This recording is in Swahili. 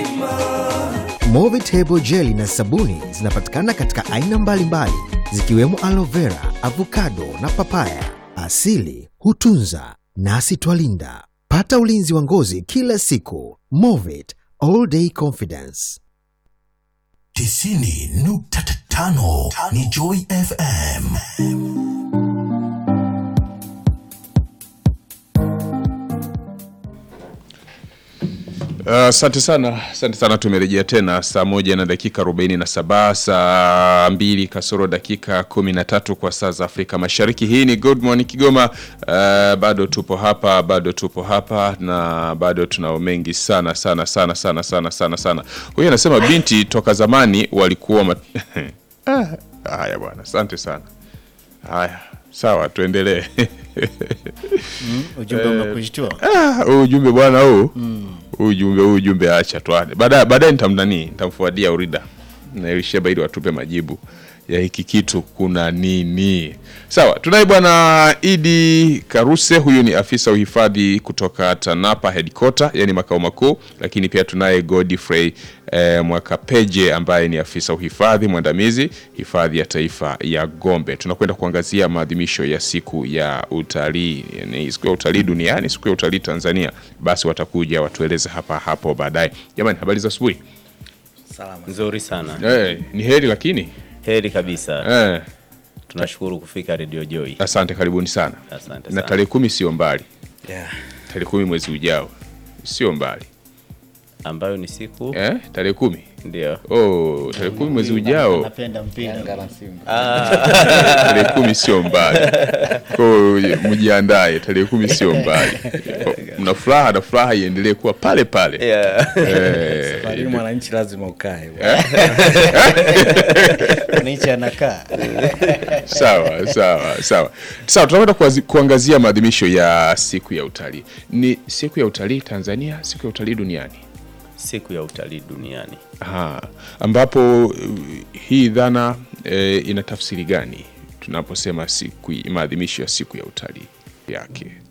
Movitable jeli na sabuni zinapatikana katika aina mbalimbali zikiwemo aloe vera, avocado na papaya. Asili hutunza nasi twalinda. Pata ulinzi wa ngozi kila siku. Movit all day confidence. tisini nukta tano ni Joy FM. Asante uh, sana asante sana. Tumerejea tena saa moja na dakika 47 saa mbili kasoro dakika 13 kwa saa za Afrika Mashariki. Hii ni Good Morning Kigoma. Uh, bado tupo hapa bado tupo hapa na bado tunao mengi sana sana sana sana sana sana sana. Huyu anasema binti toka zamani walikuwa mat... ah, haya bwana, asante sana. Haya sawa, tuendelee. Mm, ujumbe umekushtua. Ah, huu ujumbe bwana huu huu ujumbe huu ujumbe acha tuane baadaye baadaye nitamnani nitamfuadia urida na Elisheba ili watupe majibu ya hiki kitu kuna nini sawa tunaye bwana Idi Karuse huyu ni afisa uhifadhi kutoka TANAPA headquarter yani makao makuu lakini pia tunaye Godfrey eh, Mwakapeje ambaye ni afisa uhifadhi mwandamizi hifadhi ya taifa ya Gombe tunakwenda kuangazia maadhimisho ya siku ya utalii yani siku ya utalii duniani siku ya utalii Tanzania basi watakuja watueleze hapa hapo baadaye jamani habari za asubuhi Nzuri sana. eh, ni heri lakini Heri kabisa. eh, Tunashukuru kufika Radio Joy. asante karibuni sana Asante na sana. tarehe kumi sio mbali Yeah. tarehe kumi mwezi ujao sio mbali Ambayo ni siku eh, tarehe kumi ndio. oh, tarehe kumi mwezi ujao Napenda mpira. tarehe kumi sio mbali ko mjiandae tarehe kumi sio mbali mna furaha na furaha iendelee kuwa pale pale Yeah. eh, Lakini mwananchi lazima ukae. Mwananchi anakaa. sawa sawa sawa sawa tunakwenda kuazi- kuangazia maadhimisho ya siku ya utalii ni siku ya utalii tanzania siku ya utalii duniani Siku ya utalii duniani. Aha, ambapo uh, hii dhana eh, ina tafsiri gani tunaposema siku maadhimisho ya siku ya utalii yake